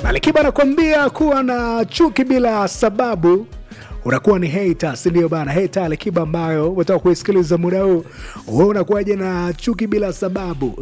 Alikiba anakuambia kuwa na chuki bila sababu unakuwa ni hater, si ndio bana? Hater Alikiba ambayo unataka kuisikiliza muda huu, wewe unakuwaje na chuki bila sababu?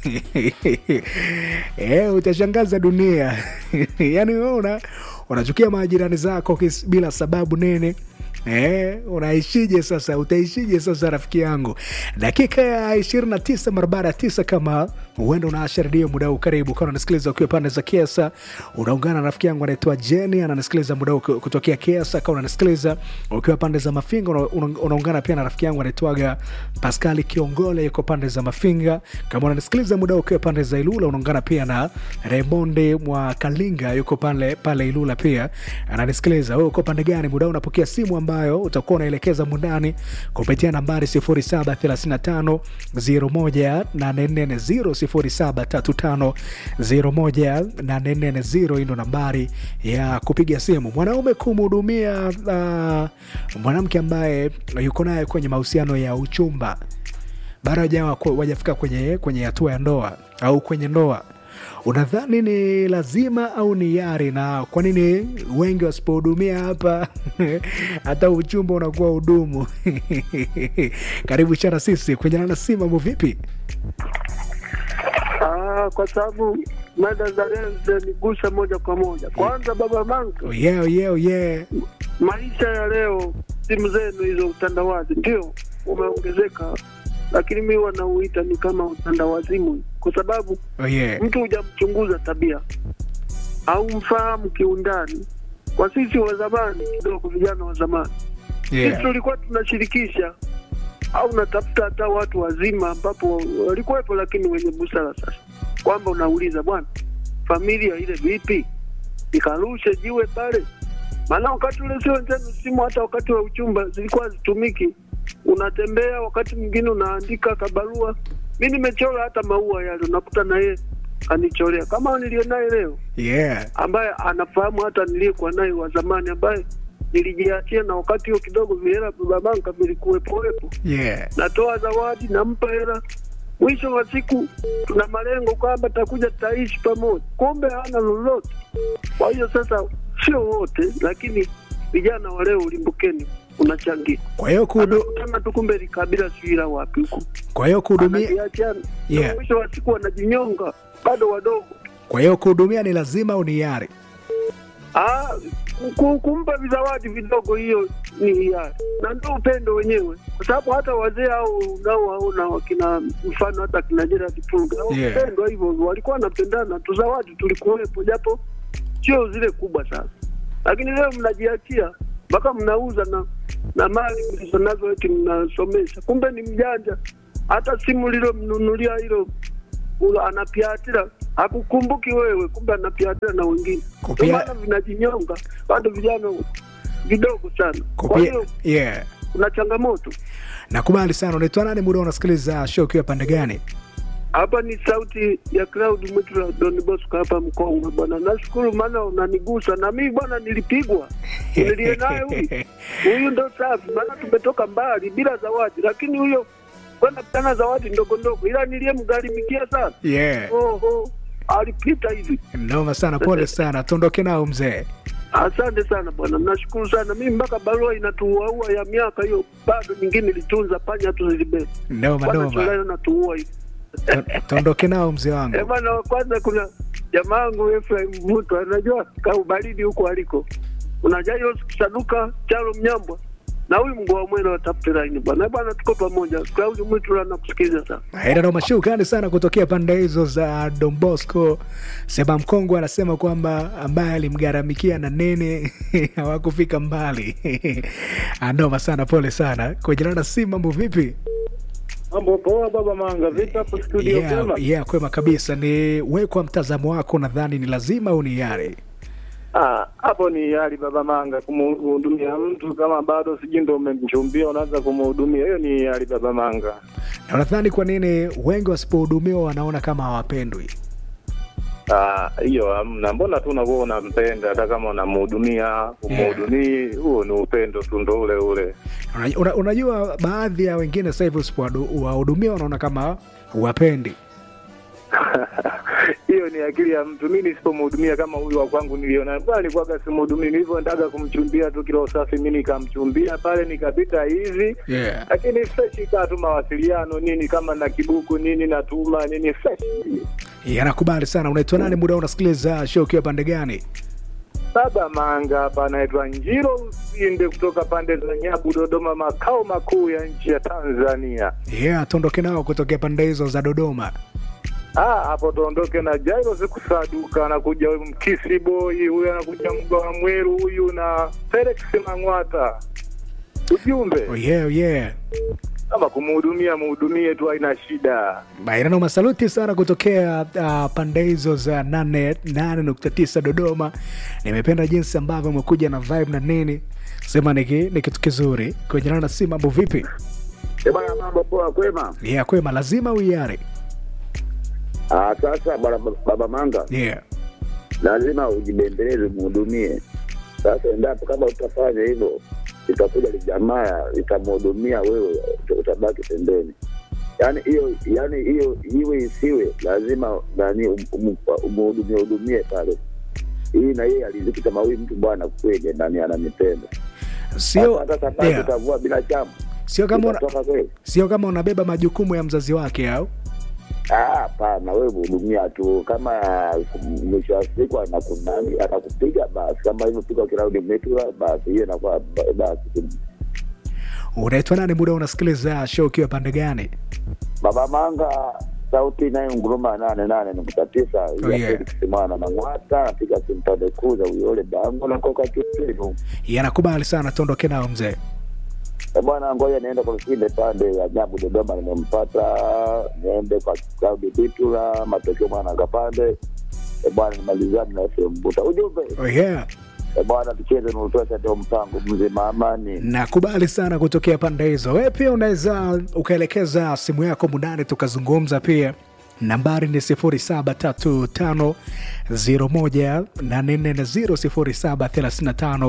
Eh, utashangaza dunia. Yaani wewe una unachukia majirani zako kis- bila sababu nene Eh, unaishije sasa? Utaishije sasa rafiki yangu? Dakika ya 29 mara baada ya tisa, kama huenda unaasha redio muda huu, karibu kama unanisikiliza ukiwa pande za Kiesa, unaungana na rafiki yangu anaitwa Jenny, ananisikiliza muda huu kutokea Kiesa. Kama unanisikiliza ukiwa pande za Mafinga, una- una- unaungana pia na rafiki yangu anaitwaga Pascali Kiongole, yuko pande za Mafinga. Kama unanisikiliza muda huu ukiwa pande za Ilula, unaungana pia na Raymonde mwa Kalinga, yuko pale pale Ilula pia ananisikiliza. Wewe uko pande gani muda huu? Unapokea simu ambayo utakuwa unaelekeza mundani kupitia nambari 0735 01840 0735 hii ndo nambari ya kupiga simu. Mwanaume kumhudumia uh, mwanamke ambaye yuko naye kwenye mahusiano ya uchumba bado hajawa- wajafika kwenye kwenye hatua ya ndoa au kwenye ndoa unadhani ni lazima au ni yari na kwa nini wengi wasipohudumia hapa hata uchumba unakuwa hudumu karibu chana sisi kwenye nana si mambo vipi Ah, kwa sababu mada za leo zinanigusa moja kwa moja. Kwanza baba Manka, oh yeah, oh yeah, oh yeah. maisha ya leo, simu zenu hizo utandawazi ndio umeongezeka, lakini mi wanauita ni kama utandawazimu, kwa sababu Oh yeah. mtu hujamchunguza tabia au mfahamu kiundani. Kwa sisi wa zamani kidogo, vijana wa zamani sisi Yeah. tulikuwa tunashirikisha au natafuta hata watu wazima ambapo walikuwepo, lakini wenye busara. Sasa kwamba unauliza bwana, familia ile vipi, nikarushe jiwe pale? Maana wakati ule sio njenu simu, hata wakati wa uchumba zilikuwa hazitumiki. Unatembea wakati mwingine unaandika kabarua. Mi nimechora hata maua yale, unakuta na yeye anichorea kama niliye naye leo Yeah. ambaye anafahamu hata niliyekuwa naye wa zamani ambaye nilijiachia na wakati huo kidogo vihela babanka vilikuwepowepo, Yeah. natoa zawadi, nampa hela. Mwisho wa siku tuna malengo kwamba takuja tutaishi pamoja, kumbe hana lolote. Kwa hiyo sasa, sio wote, lakini vijana wa leo ulimbukeni unachangia, Kwa hiyo kuhudu, anakutana tu, kumbe likabila sijui wapi huko, kwa hiyo kuhudumia anajiachana Yeah. Na mwisho wa siku wanajinyonga, bado wadogo. kwa hiyo kuhudumia ni lazima au ni yari? Ah, ku- kumpa vizawadi vidogo, hiyo ni hiari na ndio upendo wenyewe, kwa sababu hata wazee au unaowaona wakina mfano hata kina Gerard Pulga au Yeah. upendo hivyo hivyo, walikuwa wanapendana tu, zawadi tulikuwepo, japo sio zile kubwa sana, lakini leo mnajiachia mpaka mnauza na na mali mlizo nazo eti mnasomesha, kumbe ni mjanja. Hata simu lilomnunulia hilo ula- anapiatira hakukumbuki wewe, kumbe anapiatira na wengine. Ndio Kupia- maana vinajinyonga bado vijana vidogo sana. Kwa Kupia, hiyo yeah. kuna changamoto Nakubali sana. Unaitwa nani muda unasikiliza show ukiwa pande gani? hapa. Ni sauti ya Cloud Mwitula Don Bosco hapa Mkongwe bwana. Nashukuru maana unanigusa na mimi bwana, nilipigwa nilie naye huyu huyu ndo safi, maana tumetoka mbali bila zawadi, lakini huyo kwenda kutana zawadi ndogo ndogo, ila niliyemgharimikia sana Yeah. oho, alipita hivi. Noma sana, pole sana, tuondoke nao mzee. Asante sana bwana, nashukuru sana. Mimi mpaka barua inatuuaua ya miaka hiyo, bado nyingine ilitunza panya tu zilibeba Noma bwana, noma, chulano natuua hivi Tu- tuondoke nao mzee Eh, wangu. bwana, kwanza kuna jamaa yangu Efraim Mvuto anajua ka ubaridi huko aliko, unajua hiyo saduka chalo mnyambwa na huyu mgoa mwene watafute laini bwana. Eh, bwana, tuko pamoja. Claudi Mwitu anakusikiliza sana. Haina noma, shukrani sana kutokea pande hizo za Don Bosco. Seba Mkongwe anasema kwamba ambaye alimgharamikia na nene hawakufika mbali. Noma sana, pole sana. Kwa jina la si mambo vipi? Mambo poa baba Manga, vipi hapo studio Yeah, kwema? yeah, kwema kabisa. Ni wewe kwa mtazamo wako, nadhani ni lazima au ni yari? Ah, hapo ni hali baba Manga kumhudumia mtu kama bado sijui ndo umemchumbia unaanza kumhudumia, hiyo ni hali baba Manga. Na unadhani kwa nini wengi wasipohudumiwa wanaona kama hawapendwi? Ah, hiyo hamna. Mbona tu unakuwa unampenda hata kama unamhudumia, umhudumii, huo ni upendo tu ndo ule ule. Una- una- Unajua, baadhi ya wengine sasa hivi usipowahudumia wanaona kama huwapendi. hiyo ni akili ya mtu. Mi nisipomhudumia kama huyu wa kwangu niliona bwana, alikuwaga simhudumii, nilivyoendaga kumchumbia tu kilo safi, mi nikamchumbia pale, nikapita hivi yeah. lakini fresh kaa tu mawasiliano nini, kama na kibuku nini natuma nini fresh. yanakubali sana unaitwa nani muda huu unasikiliza show ukiwa pande gani Baba Manga hapa anaitwa Njiro Lusinde kutoka pande za Nyabu, Dodoma, makao makuu ya nchi ya Tanzania. yeah tuondoke nao kutokea pande hizo za dodoma Ah, hapo tuondoke na Jairo Sikusaduka, anakuja huyu Mkisi Boy, huyu anakuja Mga wa Mweru huyu na Felix Mang'wata. Ujumbe oh, yeah, yeah. kama kumhudumia muhudumie tu, haina shida. Bairano masaluti sana kutokea uh, pande hizo za 88.9 Dodoma. Nimependa jinsi ambavyo umekuja na vibe na nini, sema ni ki- ni kitu kizuri kwenye nana. Si mambo vipi? Eh, bwana mambo poa kwema. Yeah, kwema, lazima uiare. Ah, sasa bwana baba Manga, Yeah. lazima ujibembeleze muhudumie. Sasa endapo kama utafanya hivyo, itakuja lijamaa litamhudumia wewe, uta- utabaki pembeni. Yaani hiyo yaani hiyo iwe isiwe, lazima nani um- um- umhudumie hudumie pale. Hii na yeye aliziki kama huyu mtu bwana kweli ndani ananipenda. Sio Sasa safari yeah. utavua bila chamu. Sio kama una, Utatoka kweli? sio kama unabeba majukumu ya mzazi wake au Ah, Hapana, wewe hudumia tu. Kama mwisho wa siku anakunani atakupiga basi, kama hivyo piga kiraundi metua basi, hiyo inakuwa ba- basi. unaitwa nani? Muda unasikiliza show ukiwa pande gani? Baba Manga, sauti inayo nguruma nane nane nukta tisa Oh, ya yeah. Felix Mwana Mang'wata napiga simpande kuza uyole bango na koka kitinu Yanakubali sana, tuondoke nao mzee. Eh, bwana, ngoja niende kwa kile pande ya Nyabu Dodoma, nimempata niende kwa Claudi Bitula, matokeo mwana kapande Eh, bwana, nimalizane na FM Mbuta. Ujumbe Oh, yeah. Eh, bwana, tucheze nutosha ndio mpango mzima amani. nakubali sana kutokea pande hizo. Wewe pia unaweza ukaelekeza simu yako mundani tukazungumza pia. Nambari ni 0735018440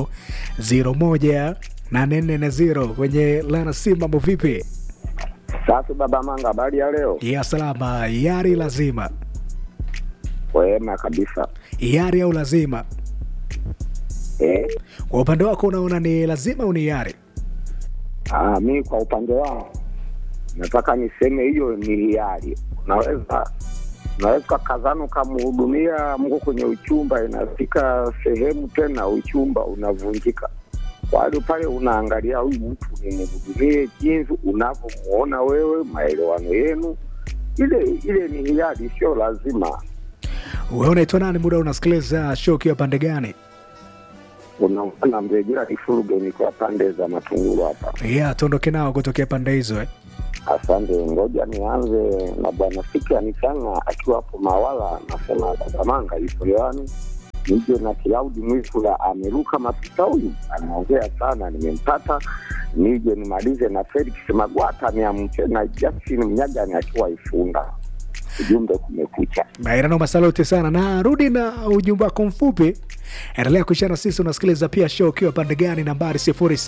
0735018440 kwenye lana simu. Mambo vipi? Sasa baba Manga, habari ya leo? Ya salama. Yari lazima, Wema kabisa. yari au lazima? Eh? Kwa upande wako unaona ni lazima au ni yari? Ah, mi kwa upande wangu nataka niseme hiyo ni hiari. Unaweza unaweza kazana ukamhudumia mko kwenye uchumba, inafika sehemu tena uchumba unavunjika. Bado pale unaangalia huyu mtu nimhudumie jinsi unavyomuona wewe, maelewano yenu, ile ile ni hiari, sio lazima. Wewe unaitwa nani? Muda unasikiliza show ukiwa pande gani? Unaona mrejea Ifurugeni kwa pande za Matungulu hapa. Yeah, tuondoke nao kutokea pande hizo eh. Asante, ngoja nianze na bwana Fikra Nichanga akiwa hapo Mawala, nasema Batamanga yupo hewani. Nije na Kilaudi Mwisula ameruka mapita, huyu anaongea sana, nimempata. Nije nimalize na Felix Magwata niamche na Justin Mnyagani akiwa Ifunda. Ujumbe kumekucha. Mairano masaluti sana na rudi na ujumbe wako mfupi. Endelea kuishana sisi, unasikiliza pia show ukiwa pande gani? Nambari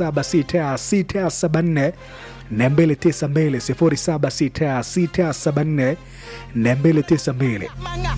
076674 292 076674 292. Manga